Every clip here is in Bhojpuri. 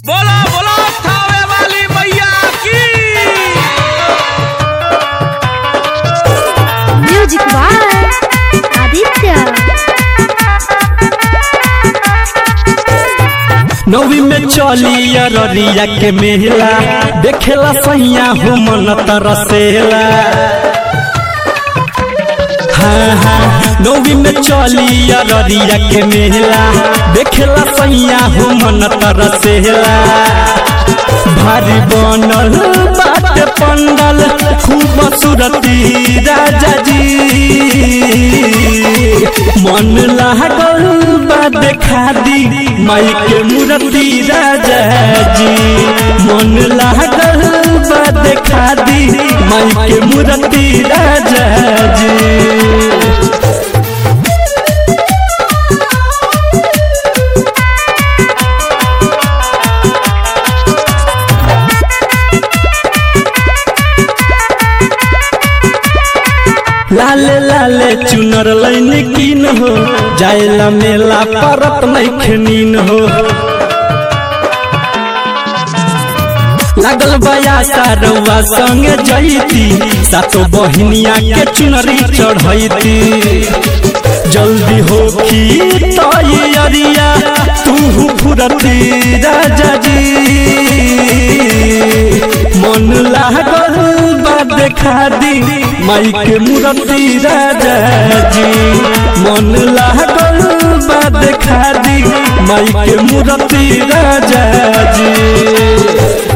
बोला बोला थावे वाली मैया की म्यूजिक बाय आदित्य नवी में चली अररिया के मेला देखेला सैया हो मन तरसेला हाँ हाँ नवी में चली अररिया के मेला देखेला सैया हो मन तरसेला भारी बनल बाटे पंडल खूब सूरती राजा जी मन लागल बा देखा दी माई के मूर्ति राजा जी मन लागल बा देखा दी माई के मूर्ति राजा जी लाले लाले चुनर लैन कीन हो जायला मेला परत नैखनीन हो लागल बया सारवा संगे जैती सातो बहिनिया के चुनरी चढ़ैती जल्दी हो की तैयारिया तू फुरती राजा जी मन लागल बा देखा दी माई के मूर्ति राजा जी मन लागल बा देखा दी माई के मूर्ति राजा जी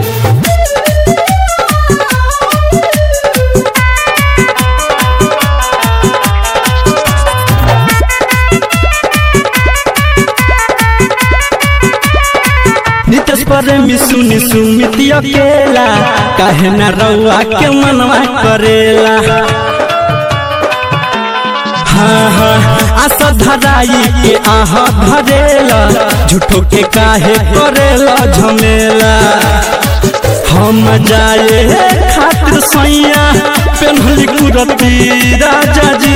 नितेश प्रेमी सुनी सुमिति अकेला काहे न रउआ के मनवा करेला हाँ हाँ आशा धराई के आह धरेला झूठो के काहे करेला झमेला हम जाए खातिर सैया पेन्हली कुरती राजा जी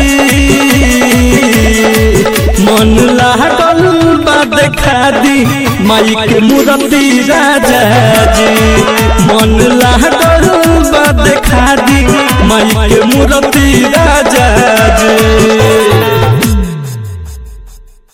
मन लागल बा देखा दी माई के मूर्ति राजा जी मन लागल बा देखा दी माई के मूर्ति राजा जी